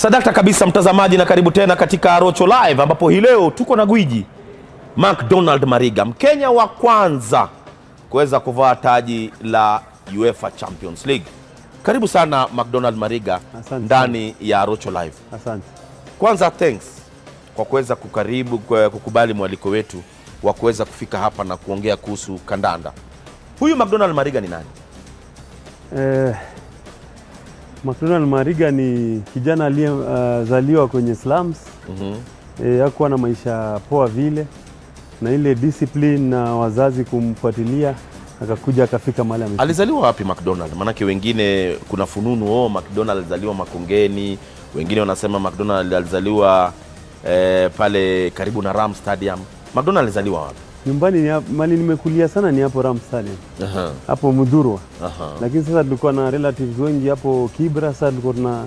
Sadakta kabisa mtazamaji, na karibu tena katika Rocho Live ambapo hii leo tuko na gwiji McDonald Mariga, Mkenya wa kwanza kuweza kuvaa taji la UEFA Champions League. Karibu sana McDonald Mariga Asante. ndani ya Rocho Live. Asante. Kwanza thanks kwa kuweza kukaribu kwa kukubali mwaliko wetu wa kuweza kufika hapa na kuongea kuhusu kandanda. Huyu McDonald Mariga ni nani? Eh, McDonald Mariga ni kijana aliyezaliwa kwenye slums. Mhm. Eh, hakuwa na maisha poa vile, na ile discipline na wazazi kumfuatilia, akakuja akafika mahali amefika. Alizaliwa wapi McDonald? Maanake wengine kuna fununu oh, McDonald alizaliwa Makongeni, wengine wanasema McDonald alizaliwa eh, pale karibu na Ram Stadium. McDonald alizaliwa wapi? Nyumbani ni hap- mahali nimekulia sana ni hapo Ram Stadium, Aha, hapo Mudhurwa, aha. lakini sasa tulikuwa na relatives wengi hapo Kibra. Sasa tulikuwa tuna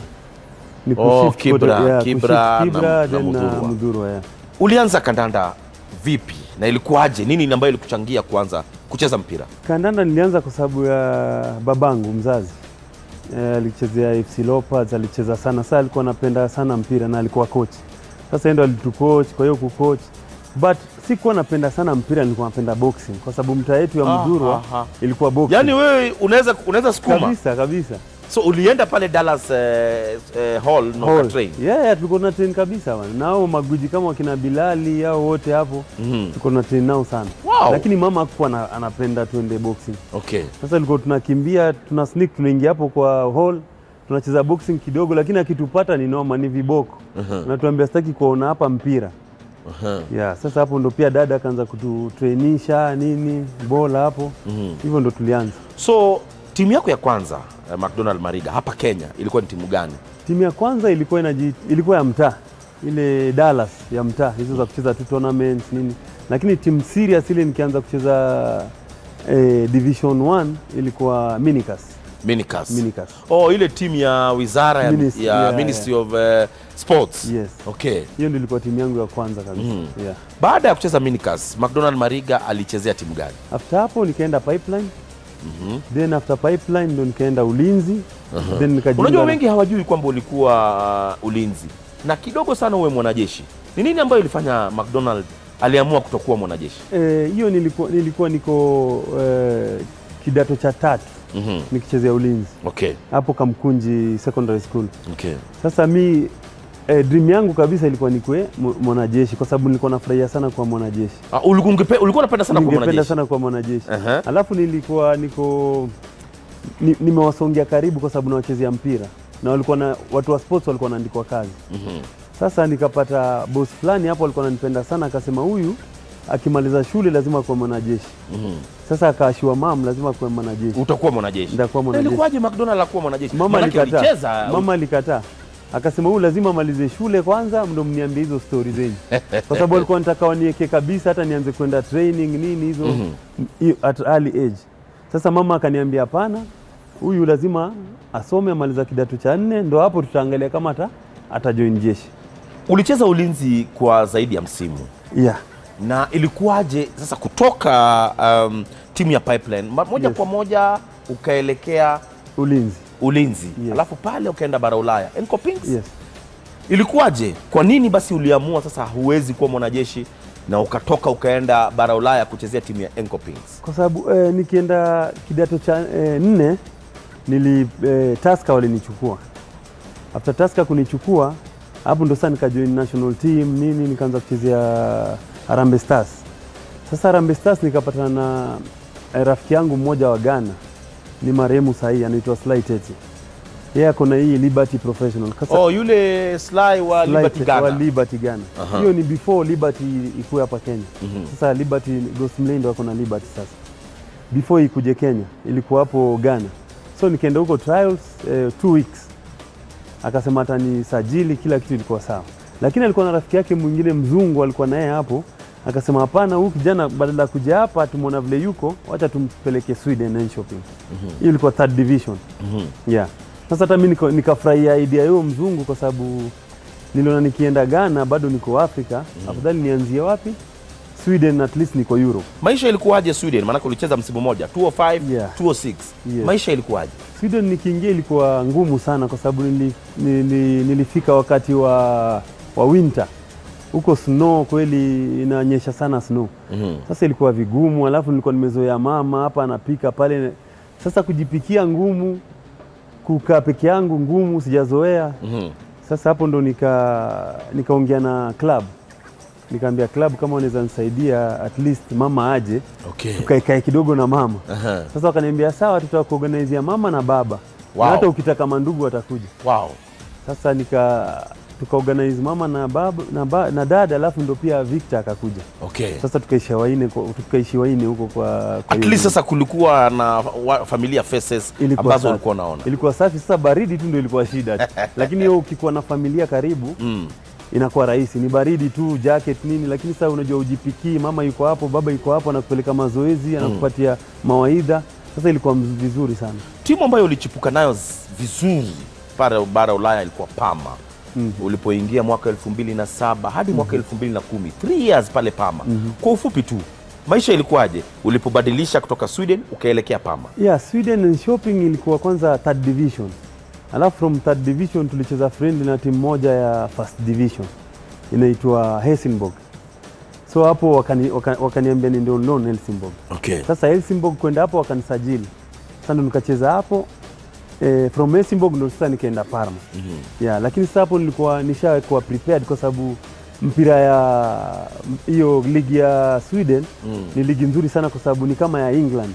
ni Oh, kushift Kibra, kutoka- yeah, Kibra kushift na- Kibra na then na Mudhurwa. Mudhurwa, yeah. Ulianza kandanda vipi na ilikuwaje? Nini ambayo ilikuchangia kuanza kucheza mpira? Kandanda nilianza kwa sababu ya babangu mzazi. Eh, alichezea FC Leopards, alicheza sana. Sasa alikuwa anapenda sana mpira na alikuwa coach. Sasa yeye ndo alitucoach, kwa hiyo kucoach. But sikuwa napenda sana mpira, nilikuwa napenda boxing kwa sababu mtaa yetu ya Ah, Mdurwa aha. ilikuwa boxing. Yaani wewe unaweza unaweza sukuma. kabisa kabisa. So ulienda pale Dallas eh, eh, Hall na Hall. ukatrain. Yeah, yeah, tulikuwa na train kabisa bwana. Nao maguji kama wakina Bilali au wote hapo Mhm. tulikuwa na train nao sana. Wow. Lakini mama hakuwa ana- anapenda tuende boxing. Okay. Sasa tulikuwa tunakimbia, tuna sneak, tunaingia hapo kwa hall, tunacheza boxing kidogo, lakini akitupata ni noma, ni viboko. Mhm. Natuambia sitaki kuona hapa mpira. Aha. Yeah, sasa hapo ndo pia dada akaanza kututrainisha nini, bola hapo. Mhm. Hivyo ndo tulianza. So timu yako ya kwanza eh, McDonald Mariga hapa Kenya ilikuwa ni timu gani? Timu ya kwanza ilikuwa inaji, ilikuwa ya mtaa ile Dallas ya mtaa, hizo za kucheza tu tournaments nini, lakini timu serious ile nikianza kucheza eh, division 1 ilikuwa Minicas. Minicas. Minicas. Oh, ile timu ya wizara ya, Minis- ya yeah, Ministry of eh, Sports. Yes. Okay. Hiyo ndio ilikuwa timu yangu ya kwanza kabisa. Mhm. Yeah. Baada ya kucheza Minicas, McDonald Mariga alichezea timu gani? After hapo nikaenda pipeline Mhm. then after pipeline ndo nikaenda ulinzi then nikajiunga Unajua na- wengi hawajui kwamba ulikuwa uh, ulinzi na kidogo sana uwe mwanajeshi. Ni nini ambayo ilifanya McDonald aliamua kutokuwa mwanajeshi? Eh, hiyo nilikuwa, nilikuwa niko eh, kidato cha tatu Mhm. nikichezea ulinzi Okay. hapo Kamkunji Secondary School. Okay. Sasa mi eh, dream yangu kabisa ilikuwa nikwe mw- mwanajeshi kwa sababu nilikuwa nafurahia sana kuwa mwanajeshi. Uh, ulikuwa ungepe- ulikuwa unapenda sana kuwa Ningependa mwanajeshi. sana kuwa mwanajeshi. Aha. Alafu nilikuwa niko ni, nimewasongea karibu kwa sababu nawachezea mpira na walikuwa na watu wa sports walikuwa wanaandikwa kazi Mhm. Sasa nikapata boss fulani hapo alikuwa ananipenda sana, akasema huyu akimaliza shule lazima kuwa mwanajeshi. Mhm. Sasa akaashiwa mam, lazima kuwa mwanajeshi. Utakuwa mwanajeshi. Nitakuwa Na mwanajeshi. Ilikuwaje McDonald akuwa mwanajeshi? Mama Maanake alikataa, ulicheza. mama alikataa, akasema huyu lazima amalize shule kwanza, ndo mniambie hizo stori zenyu, kwa sababu alikuwa anataka wanieke kabisa, hata nianze kwenda training nini hizo Mhm. hiyo at early age. Sasa mama akaniambia hapana, huyu lazima asome amaliza kidato cha nne, ndo hapo tutaangalia kama ata atajoin jeshi. Ulicheza ulinzi kwa zaidi ya msimu. Yeah. na ilikuwaje sasa kutoka um, timu ya pipeline ma- moja Yes. kwa moja ukaelekea Ulinzi. ulinzi Yes. alafu pale ukaenda bara ulaya Encopings? Yes. ilikuwaje kwa nini basi uliamua sasa huwezi kuwa mwanajeshi na ukatoka ukaenda bara ulaya kuchezea timu ya Encopings? kwa sababu eh, nikienda kidato cha eh, nne nili eh, Tusker walinichukua. After Tusker kunichukua hapo ndo sasa nikajoin national team nini, nikaanza kuchezea Harambee Stars. Sasa Harambee Stars nikapatana na eh, rafiki yangu mmoja wa Ghana, ni marehemu sahii, anaitwa Sly Tete. Yeye ako na hii Liberty Professional. Sasa oh, yule Sly wa Sly Liberty Tete wa Ghana. Liberty Ghana. Aha. Hiyo ni before Liberty ikuwe hapa Kenya. Mhm. Sasa Liberty Ghost Mlay wako na Liberty sasa. Before ikuje Kenya ilikuwa hapo Ghana. So nikaenda huko trials eh, two weeks. Akasema atanisajili kila kitu ilikuwa sawa. Lakini alikuwa na rafiki yake mwingine mzungu alikuwa naye hapo. Akasema hapana, huyu kijana badala ya kuja hapa tumuona vile yuko, wacha tumpeleke Sweden and shopping. Hiyo ilikuwa third division. Mhm. Yeah. Sasa hata mimi niko- nikafurahia idea hiyo mzungu kwa sababu niliona nikienda Ghana bado niko Afrika, afadhali nianzie wapi? Sweden at least niko Europe. Maisha ilikuwaje Sweden? Maanake ulicheza msimu moja 205, Yeah. 206. Yes. Maisha ilikuwaje? Sweden nikiingia ilikuwa ngumu sana kwa sababu nili, nili, nilifika wakati wa, wa winter huko snow kweli inanyesha sana snow. Mhm. Sasa ilikuwa vigumu, alafu nilikuwa nimezoea mama hapa anapika pale. Sasa kujipikia ngumu, kukaa peke yangu ngumu, sijazoea. Mhm. Sasa hapo ndo nika nikaongea na club, nikaambia club kama wanaweza nisaidia at least mama aje Okay. tukaekae kidogo na mama. Aha. Sasa wakaniambia sawa, tutakuorganizia mama na baba Wow. na hata ukitaka mandugu watakuja. Wow. Sasa nika tukaorganize mama na baba na, ba, na dada, alafu ndo pia Victor akakuja. Okay. Sasa tukaishi waine kwa- tukaishi waine huko kwa, kwa At hiyo least sasa kulikuwa na wa, familia faces Ilikuwa ambazo safi. ulikuwa unaona. ilikuwa safi. Sasa baridi tu ndio ilikuwa shida, lakini hiyo ukikuwa na familia karibu Mm. inakuwa rahisi. Ni baridi tu, jacket nini, lakini sasa unajua ujipikii, mama yuko hapo, baba yuko hapo, anakupeleka mazoezi, anakupatia mawaidha. Sasa ilikuwa mz- vizuri sana. Timu ambayo ulichipuka nayo z- vizuri bara bara Ulaya ilikuwa Parma. Ulipoingia mwaka 2007 hadi mwaka 2010, 3 years pale Parma. Kwa ufupi tu, maisha ilikuwaje ulipobadilisha kutoka Sweden ukaelekea Parma? Yeah, Sweden and shopping ilikuwa kwanza third division, alafu from third division tulicheza friendly na timu moja ya first division inaitwa Helsingborg. So hapo wakani, waka, wakaniambia ni ndio loan Helsingborg. Okay. Sasa Helsingborg kwenda hapo wakanisajili, sasa ndo nikacheza hapo eh, from Helsingborg ndo sasa nikaenda Parma. Yeah, lakini sasa hapo nilikuwa nishakuwa prepared kwa sababu mpira ya hiyo ligi ya Sweden Mm. ni ligi nzuri sana kwa sababu ni kama ya England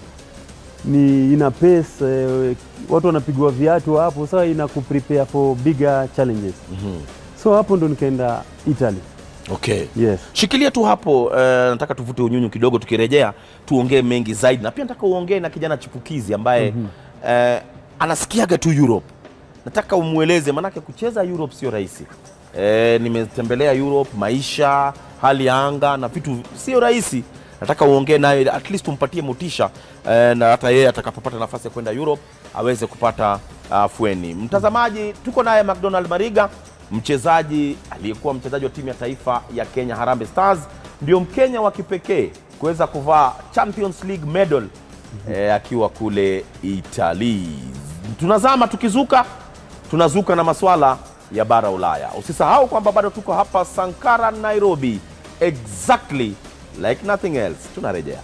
ni ina pace eh, watu wanapigwa viatu hapo, sasa ina kuprepare for bigger challenges. Mhm. So hapo ndo nikaenda Italy. Okay. Yes. Shikilia tu hapo eh, nataka tuvute unyunyu kidogo, tukirejea tuongee mengi zaidi, na pia nataka uongee na kijana chipukizi ambaye eh, anasikiaga tu Europe. Nataka umweleze, manake kucheza Europe sio rahisi. Eh, nimetembelea Europe, maisha, hali ya anga na vitu sio rahisi. Nataka uongee naye at least umpatie motisha eh, na hata yeye atakapopata nafasi ya kwenda Europe aweze kupata afueni. Mtazamaji, tuko naye McDonald Mariga mchezaji aliyekuwa mchezaji wa timu ya taifa ya Kenya Harambee Stars, ndio Mkenya wa kipekee kuweza kuvaa Champions League medal eh, akiwa kule Italy. Tunazama tukizuka, tunazuka na maswala ya bara Ulaya. Usisahau kwamba bado tuko hapa Sankara, Nairobi, exactly like nothing else. Tunarejea.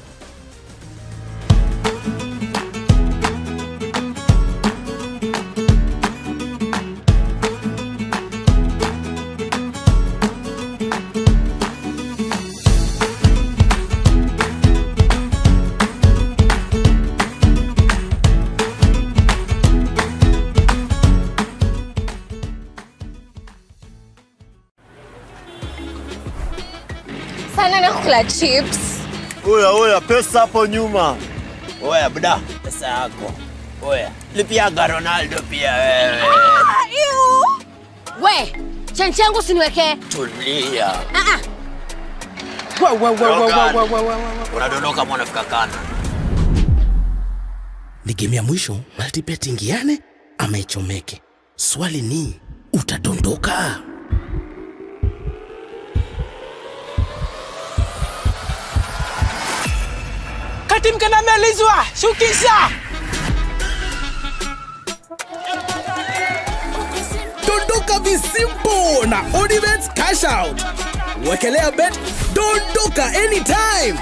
sana nakula chips Oya, oya, pesa hapo nyuma. Oya, bda, pesa yako. Oya, lipiaga Ronaldo pia wewe. Ah, ew. we chanchi yangu siniwekee Tulia. Ah, ah. Unadondoka mwana fika kana. ni game ya mwisho multibet ingiane ama ichomeke swali ni utadondoka kati mkanamelizwa shukisha dondoka visimpo na odibet cash out wekelea bet dondoka anytime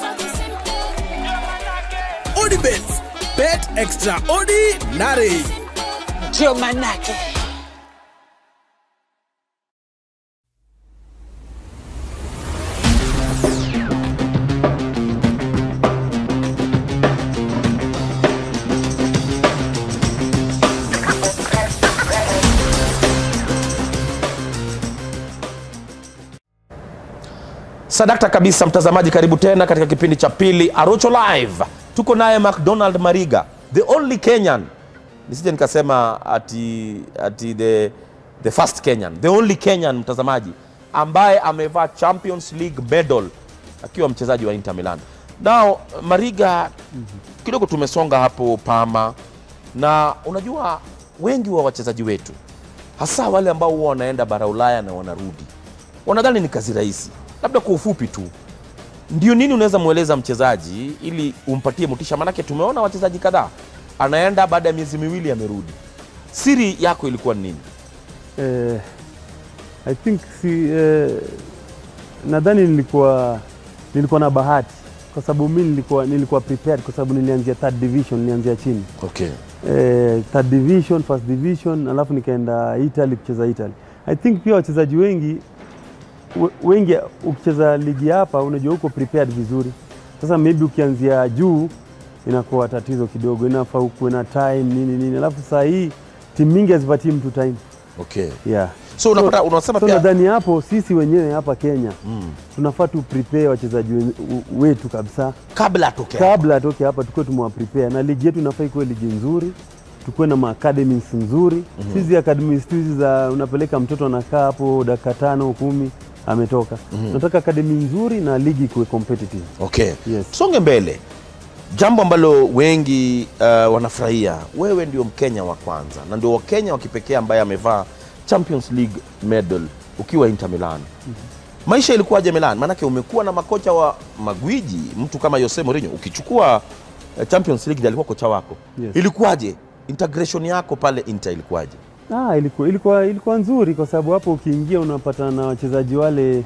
odibet bet extraordinary ndio manake Sadakta kabisa, mtazamaji, karibu tena katika kipindi cha pili Arocho Live. Tuko naye McDonald Mariga, the only Kenyan, nisije nikasema ati, ati the, the first Kenyan, the only Kenyan mtazamaji ambaye amevaa Champions League medal akiwa mchezaji wa Inter Milan. Now Mariga, kidogo tumesonga hapo Parma, na unajua wengi wa wachezaji wetu hasa wale ambao huwa wanaenda bara Ulaya na wanarudi wanadhani ni kazi rahisi. Labda kwa ufupi tu, ndio nini unaweza mweleza mchezaji ili umpatie motisha? Maanake tumeona wachezaji kadhaa anaenda baada ya miezi miwili amerudi. Siri yako ilikuwa ni nini? Eh, I think si, eh, nadhani nilikuwa nilikuwa na bahati kwa sababu mi nilikuwa, nilikuwa prepared kwa sababu nilianzia third division, nilianzia chini Okay. eh, third division, first division, alafu nikaenda Italy kucheza Italy. I think pia wachezaji wengi we- wengi ukicheza ligi hapa unajua uko prepared vizuri. Sasa maybe ukianzia juu inakuwa tatizo kidogo, inafaa ukuwe na time nini nini, alafu saa hii timu mingi hazipatii mtu time Okay. yeah. So unapata unasema So pia nadhani hapo sisi wenyewe hapa Kenya mm, tunafaa tu prepare wachezaji wen- u- wetu kabisa kabla atoke kabla atoke hapa, tukuwe tumewa prepare na ligi yetu inafaa ikuwe ligi nzuri, tukuwe na maacademies nzuri. mm -hmm. Hizi academies tu hizi za unapeleka mtoto anakaa hapo dakika tano kumi ametoka. mm -hmm. Nataka academy nzuri na ligi ikuwe competitive. Okay. Yes. Tusonge mbele. Jambo ambalo wengi uh, wanafurahia, wewe ndio Mkenya wa kwanza na ndio Wakenya wa kipekee ambaye amevaa Champions League medal ukiwa Inter Milan. Maisha ilikuwaje Milan? Maanake umekuwa na makocha wa magwiji, mtu kama Jose Mourinho. Ukichukua uh, Champions League ndiye alikuwa kocha wako. Yes. Ilikuwaje? Integration yako pale Inter ilikuwaje? Ah, ilikuwa, ilikuwa, ilikuwa nzuri kwa sababu hapo ukiingia unapata na wachezaji wale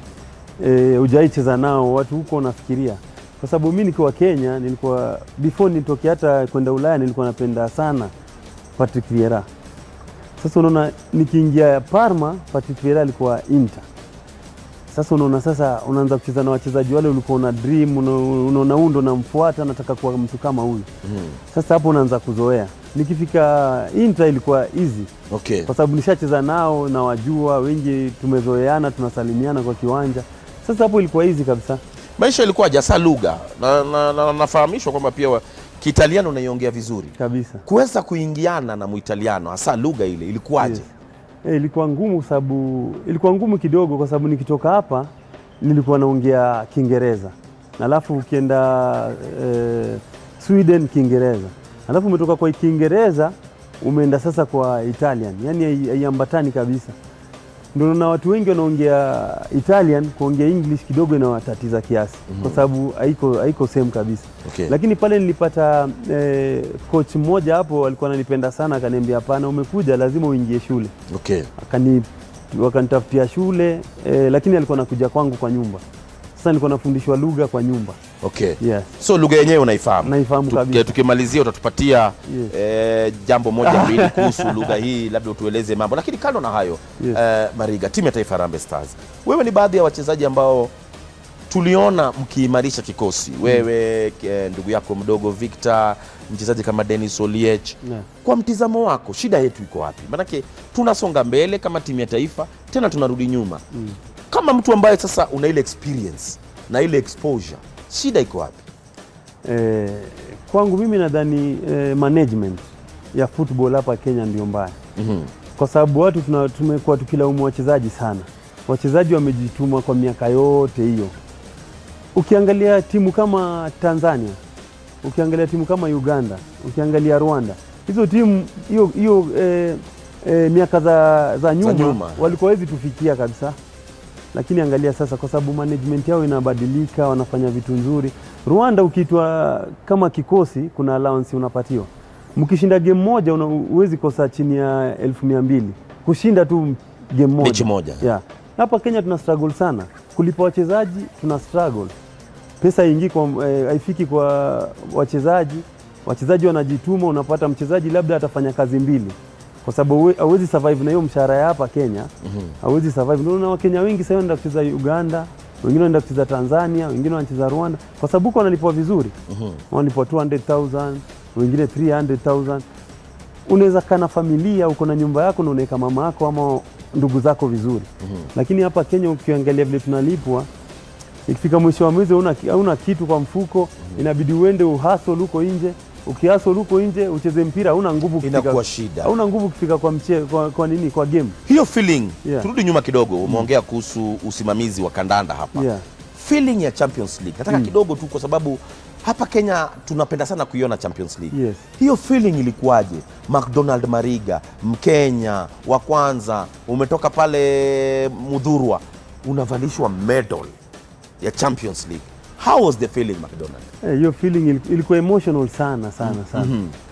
e, ujaicheza nao watu huko unafikiria, kwa sababu mi nikiwa Kenya nilikuwa before nitoke hata kwenda Ulaya nilikuwa napenda sana Patrick Vieira. Sasa unaona nikiingia Parma, Patrick Vieira alikuwa Inter. Sasa unaona sasa unaanza kucheza na wachezaji wale ulikuwa una dream, una- unaona huyu ndo namfuata, nataka kuwa mtu kama huyu. Sasa hapo unaanza kuzoea. Nikifika Inter ilikuwa easy Okay. kwa sababu nishacheza nao na wajua wengi, tumezoeana, tunasalimiana kwa kiwanja. Sasa hapo ilikuwa easy kabisa. Maisha ilikuwaje hasa lugha? Na, na, na, nafahamishwa kwamba pia wa- Kiitaliano unaiongea vizuri. kabisa. kuweza kuingiana na Muitaliano hasa lugha ile ilikuwaje? Yes. Eh, ilikuwa ngumu kwa sababu ilikuwa ngumu kidogo kwa sababu nikitoka hapa nilikuwa naongea Kiingereza na alafu ukienda eh, Sweden Kiingereza, alafu umetoka kwa Kiingereza umeenda sasa kwa Italian, yani hai- haiambatani kabisa. Ndio na watu wengi wanaongea Italian, kuongea English kidogo inawatatiza kiasi kwa sababu haiko haiko same kabisa. Okay. Lakini pale nilipata eh, coach mmoja hapo alikuwa ananipenda sana, akaniambia hapana, umekuja lazima uingie shule Okay. akani wakanitafutia shule eh, lakini alikuwa nakuja kwangu kwa nyumba. Sasa nilikuwa nafundishwa lugha kwa nyumba. Okay. Yes. So lugha yenyewe unaifahamu? Naifahamu Tuki- kabisa. Tukimalizia utatupatia Yes. eh, jambo moja mbili kuhusu lugha hii, labda utueleze mambo. Lakini kando na hayo Yes. eh, Mariga, timu ya taifa Harambee Stars, wewe ni baadhi ya wachezaji ambao tuliona mkiimarisha kikosi, wewe eh, ndugu yako mdogo Victor, mchezaji kama Dennis Oliech Yeah. kwa mtizamo wako shida yetu iko wapi? Maanake tunasonga mbele kama timu ya taifa tena tunarudi nyuma mm. Kama mtu ambaye sasa una ile experience na ile exposure, shida iko wapi? Eh, kwangu mimi nadhani eh, management ya football hapa Kenya ndio mbaya mm kwa sababu watu tuna- tumekuwa tukilaumu wachezaji sana. Wachezaji wamejituma kwa miaka yote hiyo. Ukiangalia timu kama Tanzania, ukiangalia timu kama Uganda, ukiangalia Rwanda, hizo timu hiyo hiyo eh, eh, miaka za, za nyuma, nyuma. walikuwa hawezi tufikia kabisa, lakini angalia sasa, kwa sababu management yao inabadilika, wanafanya vitu nzuri. Rwanda ukiitwa kama kikosi, kuna allowance unapatiwa. Mkishinda game moja una- huwezi kosa chini ya elfu mia mbili kushinda tu game moja. Mechi moja. Yeah. Hapa Kenya tuna struggle sana kulipa wachezaji, tuna struggle pesa haingii kwa eh, haifiki kwa wachezaji. Wachezaji wanajituma, unapata mchezaji labda atafanya kazi mbili, kwa sababu huwe- hauwezi survive na hiyo mshahara ya hapa Kenya, hauwezi survive. Ndio unaona Wakenya wengi sasa wanaenda kucheza Uganda, wengine wanaenda kucheza Tanzania, wengine wanacheza Rwanda, kwa sababu huko wanalipwa vizuri, wanalipwa 200,000 wengine 300,000 unaweza kaa na familia, uko na nyumba yako na unaweka mama yako ama ndugu zako vizuri. Lakini hapa Kenya ukiangalia vile tunalipwa, ikifika mwisho wa mwezi hauna hauna kitu kwa mfuko, inabidi uende uhasol huko nje. Ukihasol huko nje ucheze mpira, hauna nguvu kufika- Inakuwa shida. hauna nguvu kufika kwa, mche, kwa, kwa nini kwa game Hiyo feeling Yeah. turudi nyuma kidogo, umeongea kuhusu usimamizi wa kandanda hapa yeah. feeling ya Champions League nataka kidogo tu, kwa sababu hapa Kenya tunapenda sana kuiona Champions League. Yes. Hiyo feeling ilikuwaje? McDonald Mariga, Mkenya wa kwanza, umetoka pale Mudhurwa, unavalishwa medal ya Champions League. how was the feeling mcdonald Eh, hiyo feeling ili- ilikuwa emotional sana sana sana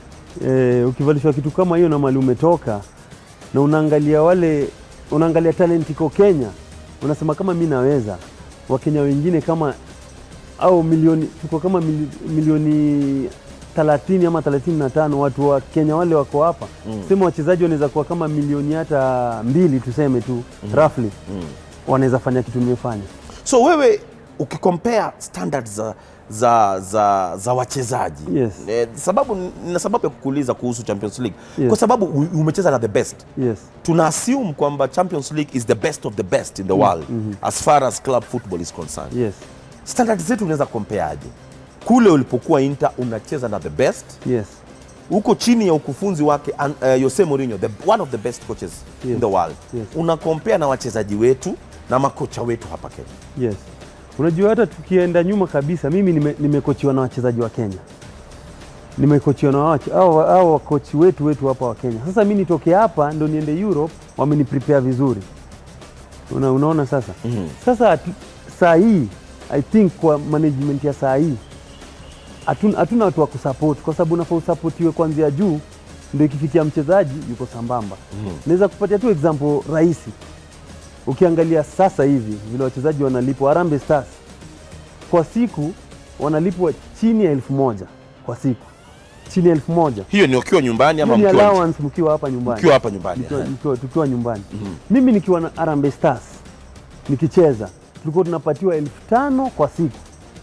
eh, ukivalishwa kitu kama hiyo na mali umetoka na unaangalia wale unaangalia talent iko Kenya unasema kama mi naweza wakenya wengine kama au milioni tuko kama mili, milioni 30 ama 35 watu wa Kenya wale wako hapa mm. sema wachezaji wanaweza kuwa kama milioni hata mbili tuseme tu mm. roughly mm. wanaweza fanya kitu nimefanya so wewe ukikompare standards za za za, za wachezaji Yes. eh, sababu na sababu ya kukuuliza kuhusu champions league Yes. kwa sababu u- umecheza na the best yes tuna assume kwamba champions league is the best of the best in the world as far as club football is concerned yes standard zetu unaweza kompeaje kule ulipokuwa inter unacheza na the best yes huko chini ya ukufunzi wake an- uh, Jose Mourinho the, one of the best coaches in Yes. the world Yes. una compare na wachezaji wetu na makocha wetu hapa Kenya Yes. Unajua hata tukienda nyuma kabisa, mimi nime- nimekochiwa na wachezaji wa Kenya, nimekochiwa na wache- hao hao wakochi wetu wetu hapa wa Kenya. Sasa mi nitoke hapa ndo niende Europe, wameni prepare vizuri. Una, unaona sasa mm-hmm. Sasa atu- saa hii I think kwa management ya saa hii hatuna hatuna watu wa kusupport kwa sababu unafaa usapotiwe kuanzia juu ndio ikifikia mchezaji yuko sambamba. mm Naweza kupatia tu example rahisi ukiangalia sasa hivi vile wachezaji wanalipwa Harambee Stars kwa siku wanalipwa chini ya elfu moja kwa siku, chini ya elfu moja hiyo ni ukiwa nyumbani ama Hiyo ni mkiwa nje? allowance mkiwa hapa nyumbani, Mkiwa hapa nyumbani, Mkiwa- aha. mkiwa- tukiwa nyumbani. Mimi nikiwa na Harambee Stars nikicheza tulikuwa tunapatiwa elfu tano kwa siku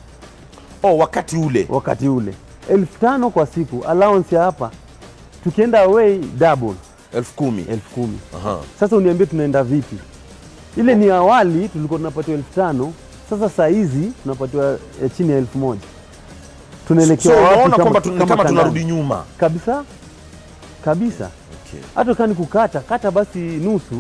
oh, wakati ule wakati ule, elfu tano kwa siku allowance ya hapa, tukienda away double elfu kumi elfu kumi. Aha. Sasa uniambie tunaenda vipi? Ile ni awali tulikuwa tunapatiwa elfu tano sasa saa hizi tunapatiwa eh, chini ya elfu moja so tunaelekea wapi unaona kama- kwamba tun- kama kama kandanda? tunarudi nyuma kabisa kabisa okay. hata kani kukata kata basi nusu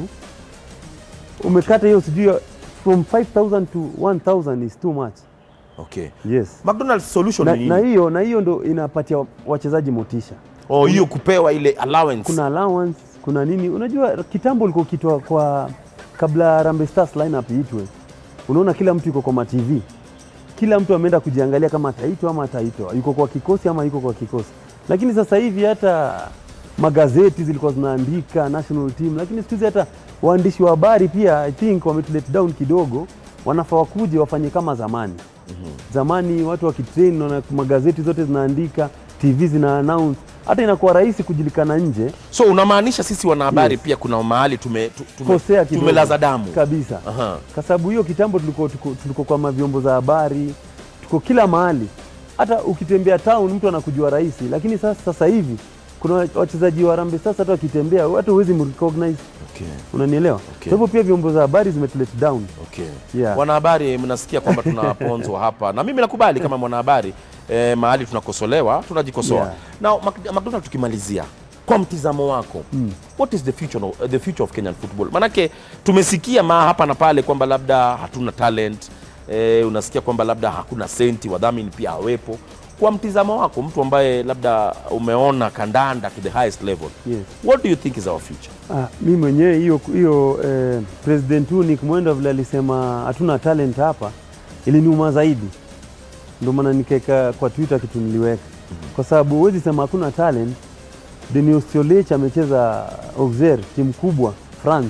umekata hiyo sijui from 5000 to 1000 is too much Okay. yes McDonald's solution na, ni na nini? hiyo na hiyo ndo inapatia wachezaji motisha Oh, hiyo kupewa ile allowance. kuna allowance kuna nini unajua kitambo ulikuwa ukitoa kwa kabla Harambee Stars lineup iitwe unaona kila mtu yuko kwa ma TV kila mtu ameenda kujiangalia kama ataitwa ama ataitwa yuko kwa kikosi ama yuko kwa kikosi lakini sasa hivi hata magazeti zilikuwa zinaandika national team lakini siku hizi hata waandishi wa habari pia i think wametulet down kidogo wanafaa wakuje wafanye kama zamani zamani watu wakitrain na magazeti zote zinaandika tv zina announce hata inakuwa rahisi kujulikana nje So unamaanisha sisi wanahabari Yes. pia kuna mahali tume, tu- tume, kosea kidogo tumelaza damu. kabisa Aha. kwa sababu hiyo kitambo tuliko, tuko, tuliko kwa mavyombo za habari tuko kila mahali hata ukitembea town mtu anakujua rahisi lakini sasa, sasa hivi kuna wachezaji wa Harambee sasa hata wakitembea hata huwezi mrecognize Okay. unanielewa Okay. kwa hivyo pia vyombo za habari zimetulet down Okay. Yeah. Wanahabari mnasikia kwamba tunaponzwa hapa na mimi nakubali kama mwanahabari eh, mahali tunakosolewa tunajikosoa. Yeah. Now Mac- McDonald tukimalizia kwa mtizamo wako mm. what is the future, of, the future of Kenyan football? Manake tumesikia ma hapa na pale kwamba labda hatuna talent eh, unasikia kwamba labda hakuna senti, wadhamini pia hawepo. Kwa mtizamo wako, mtu ambaye labda umeona kandanda to the highest level Yes. what do you think is our future? Ah, mi mwenyewe hiyo hiyo eh, President Unick Mwenda vile alisema hatuna talent hapa iliniuma zaidi, ndio maana nikaeka kwa Twitter kitu niliweka, kwa sababu huwezi sema hakuna talent. Denis Oliech amecheza Auxerre, timu kubwa France.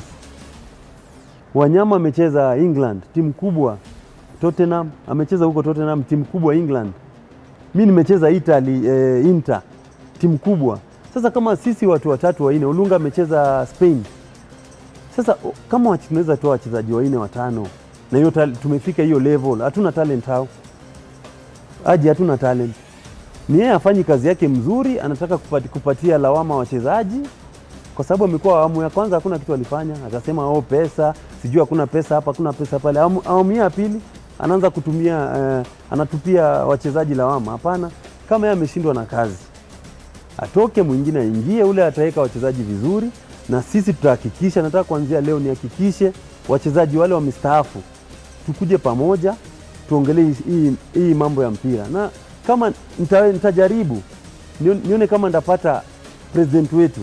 Wanyama amecheza England, timu kubwa. Tottenham amecheza huko Tottenham, timu kubwa England. Mi nimecheza Italy, eh, Inter, timu kubwa. Sasa kama sisi watu watatu wanne, Olunga amecheza Spain. Sasa o- kama wachi- tunaweza toa wachezaji wanne watano na hiyo tal- tumefika hiyo level, hatuna talent hao aje, hatuna talent. Ni yeye afanyi kazi yake mzuri, anataka kupati, kupatia lawama wachezaji kwa sababu amekuwa awamu ya kwanza hakuna kitu alifanya, akasema oh, pesa sijui hakuna pesa hapa, hakuna pesa pale. Awamu awamu hii ya pili anaanza kutumia eh, anatupia wachezaji lawama. Hapana, kama yeye ameshindwa na kazi atoke, mwingine aingie, ule ataweka wachezaji vizuri, na sisi tutahakikisha. Nataka kuanzia leo nihakikishe wachezaji wale wamestaafu, tukuje pamoja tuongelee hii- hii, hii mambo ya mpira, na kama nita, nitajaribu nione, nione kama ndapata president wetu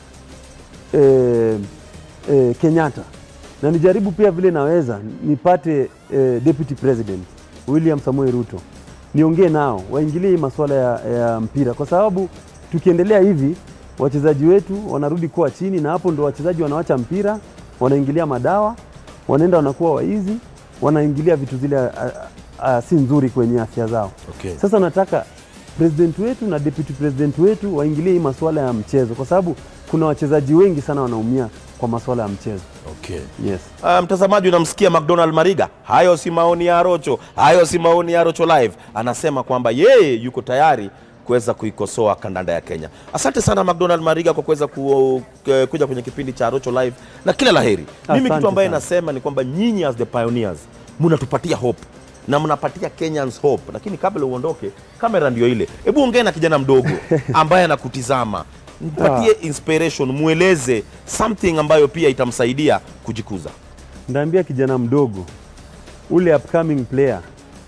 eh, eh, Kenyatta na nijaribu pia vile naweza nipate eh, deputy president William Samoei Ruto, niongee nao waingilie hii masuala ya, ya mpira, kwa sababu tukiendelea hivi wachezaji wetu wanarudi kuwa chini, na hapo ndo wachezaji wanawacha mpira, wanaingilia madawa, wanaenda wanakuwa waizi, wanaingilia vitu zile a, a, a, si nzuri kwenye afya zao. Okay. Sasa nataka president wetu na deputy president wetu waingilie hii masuala ya mchezo, kwa sababu kuna wachezaji wengi sana wanaumia kwa masuala ya mchezo. Okay. Yes. Uh, mtazamaji unamsikia McDonald Mariga, hayo si maoni ya Rocho, hayo si maoni ya Rocho Live. Anasema kwamba yeye yuko tayari kuweza kuikosoa kandanda ya Kenya. Asante sana McDonald Mariga kwa kuweza ku, eh, kuja kwenye kipindi cha Rocho Live na kila laheri. Mimi Asante kitu ambaye sana. nasema ni kwamba nyinyi as the pioneers mnatupatia hope na mnapatia Kenyans hope, lakini kabla uondoke, kamera ndio ile. Hebu ongea na kijana mdogo ambaye anakutizama, mpatie inspiration, mweleze something ambayo pia itamsaidia kujikuza. Ndaambia kijana mdogo ule upcoming player,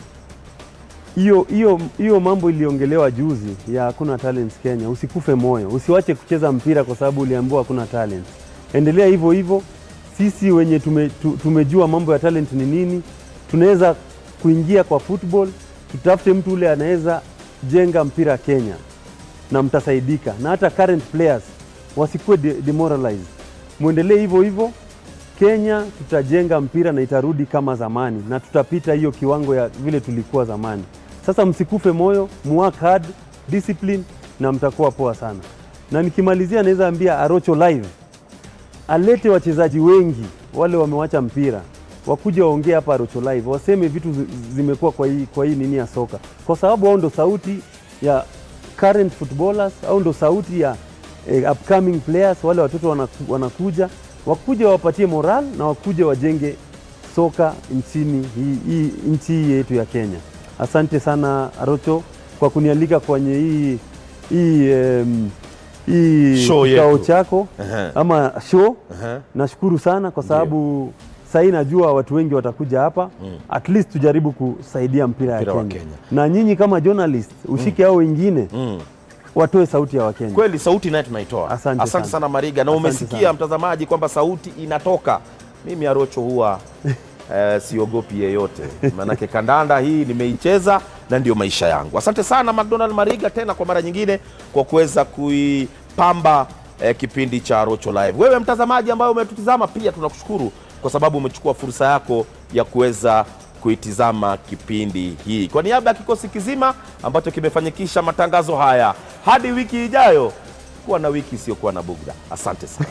hiyo hiyo hiyo mambo iliongelewa juzi ya hakuna talents Kenya, usikufe moyo, usiwache kucheza mpira kwa sababu uliambiwa hakuna talent. Endelea hivyo hivyo. Sisi wenye tume, tu, tumejua mambo ya talent ni nini, tunaweza kuingia kwa football, tutafute mtu ule anaweza jenga mpira Kenya na mtasaidika, na hata current players wasikuwe de demoralized, mwendelee hivyo hivyo. Kenya tutajenga mpira na itarudi kama zamani, na tutapita hiyo kiwango ya vile tulikuwa zamani. Sasa msikufe moyo, muwork hard, discipline na mtakuwa poa sana. Na nikimalizia, naweza ambia Arocho Live alete wachezaji wengi wale wamewacha mpira wakuja waongee hapa Arocho Live, waseme vitu zi- zimekuwa kwa hii, kwa hii nini ya soka, kwa sababu hao ndo sauti ya current footballers au ndo sauti ya eh, upcoming players. Wale watoto wanaku, wanakuja wakuja wawapatie moral na wakuja wajenge soka nchini hii, hii nchi hii yetu ya Kenya. Asante sana Arocho kwa kunialika kwenye hii hii em, hii Show kikao yetu. chako Ehe. ama show. Ehe. Nashukuru sana kwa sababu sahii najua watu wengi watakuja hapa at least tujaribu kusaidia mpira ya Mpira wa Kenya. Kenya. na nyinyi kama journalist ushike hao wengine Mm. watoe sauti ya Wakenya. Kweli sauti naye tunaitoa. Asante Asante sana. sana Mariga, na Asante umesikia sana. mtazamaji kwamba sauti inatoka. Mimi Arocho huwa eh, siogopi yeyote, maanake kandanda hii nimeicheza na ndio maisha yangu. Asante sana McDonald Mariga tena kwa mara nyingine kwa kuweza kuipamba eh, kipindi cha Rocho Live. Wewe mtazamaji ambaye umetutizama pia tunakushukuru kwa sababu umechukua fursa yako ya kuweza kuitizama kipindi hii. Kwa niaba ya kikosi kizima ambacho kimefanikisha matangazo haya, hadi wiki ijayo, kuwa na wiki isiyokuwa na bugda. Asante sana.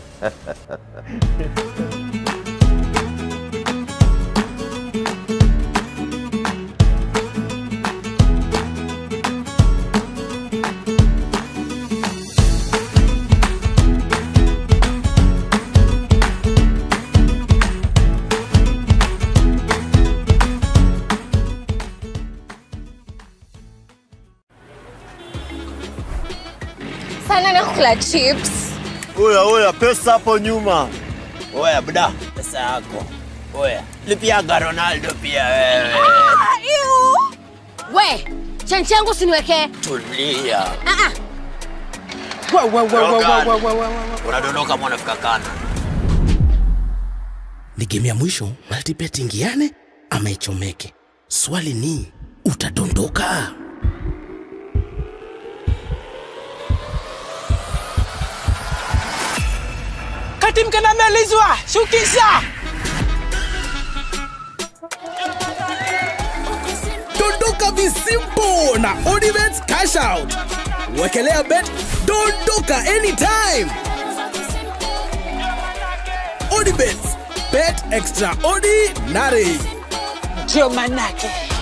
Sana nakula chips. Oya oya, pesa hapo nyuma. Oya bda, pesa yako. Oya, lipiaga Ronaldo pia wewe. Ah, ew. We, chenchi yangu usiniwekee. Tulia. Ah, ah. Wa- wa- wa- wa- wa- wa- wa- wa- wa- wa- Unadondoka mwana fika kana. Ni game ya mwisho, multibet ingiane ama ichomeke. Swali ni utadondoka? Kati mkena melizwa, shukisha. Dondoka visimpo na Odibets cash out. Wekelea bet, dondoka anytime. Odibets, bet extraordinary. Ndio manake.